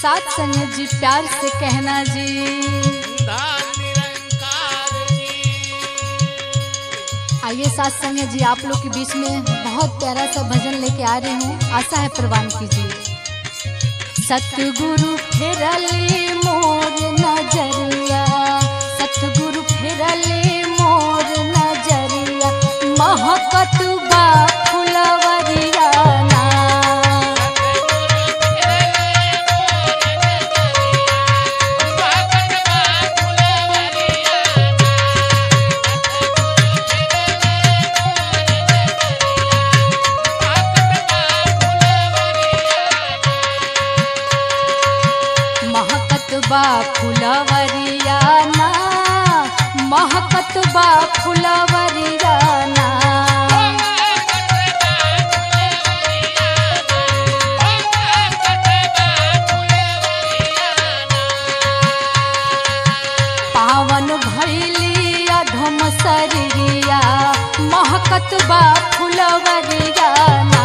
साथ संग जी प्यार से कहना जी धाम निरंकार जी आइए साथ संग जी आप लोग के बीच में बहुत प्यारा सा भजन लेके आ रही हूँ आशा है प्रवान कीजिए सतगुरु फेरले मोर नजरिया सतगुरु फेरले मोर नजरिया महकत बा फुलवरिया ना महकत बा फुलवरिया ना महकत बा फुलवरिया ना पावन भैली अधम शरीरिया महकत बा फुलवरिया ना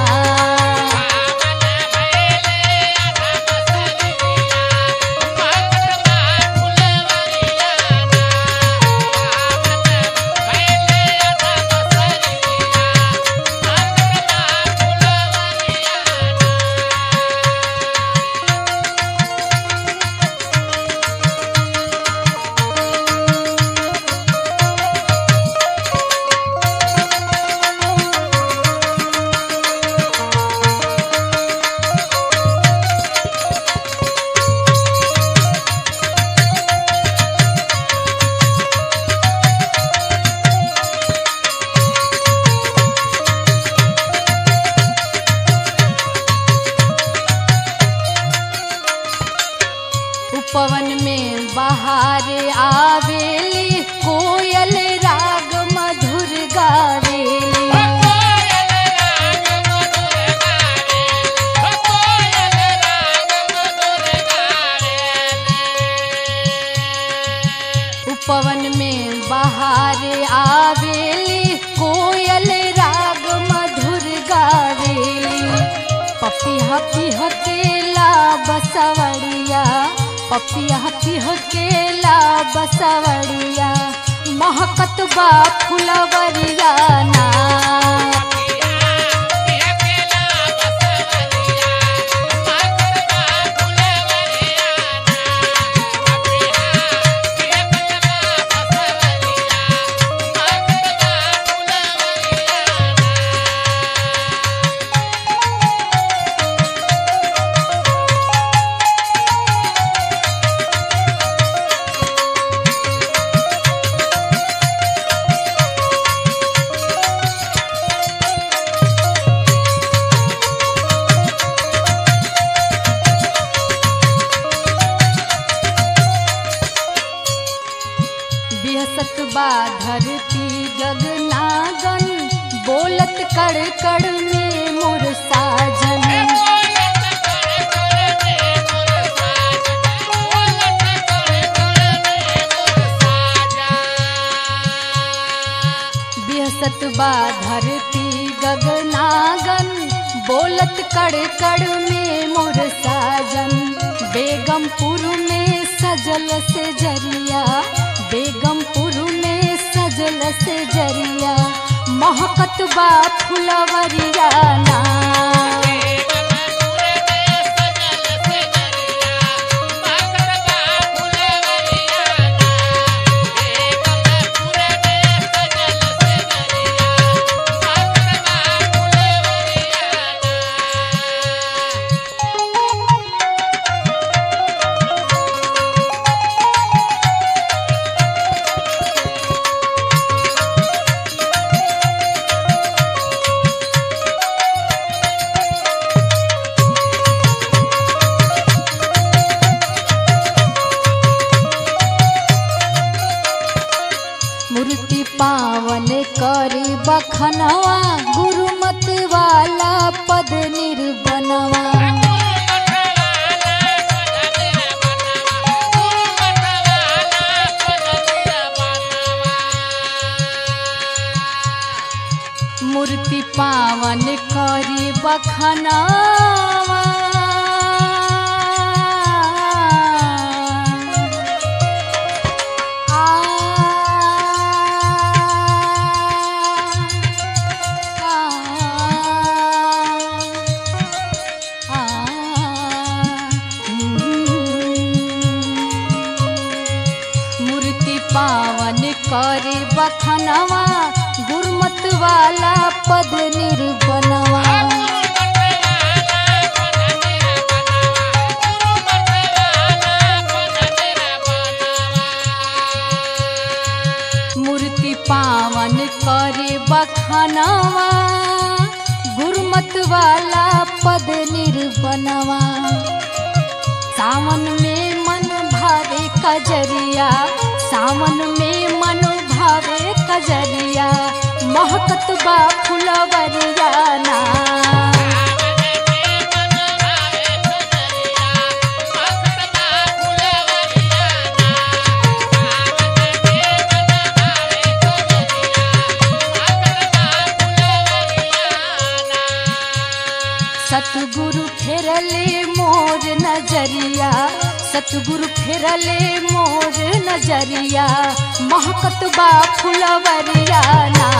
उपवन में बहार आवेली कोयल राग मधुर गावेली उपवन में बहार आवेली कोयल राग मधुर गावेली पपिया पिह केला बसवड़िया पपिया पिह केला बसवड़िया महकत बा फुलवरिया ना बिहसत बा धरती गगनागन बोलत कड़ कड़ में मोर साजन बिहसत बा धरती गगनागन बोलत कड़ कड़ में मोर साजन बेगमपुर में सजल से जरिया बेगमपुर में सजल से जरिया महकत बा फुलवरिया ना मूर्ति पावन करी बखनवा गुरुमत वाला पद निर्बनवा मूर्ति पावन करी बखनवा वाला पद निर्बनवा मूर्ति पावन करे बखानवा गुरुमत वाला पद निर्बनवा सावन में मन भावे कजरिया सावन में मन भावे कजरिया महकत बा फुलवरिया ना सतगुरु फेरले मोर नजरिया सतगुरु फेरले मोर नजरिया महकत बा फुलवरिया ना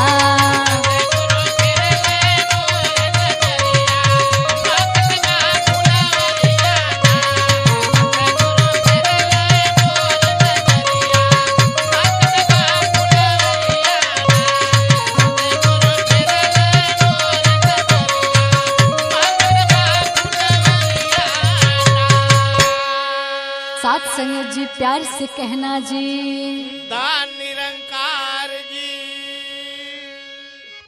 साथ संग जी प्यार से कहना जी दान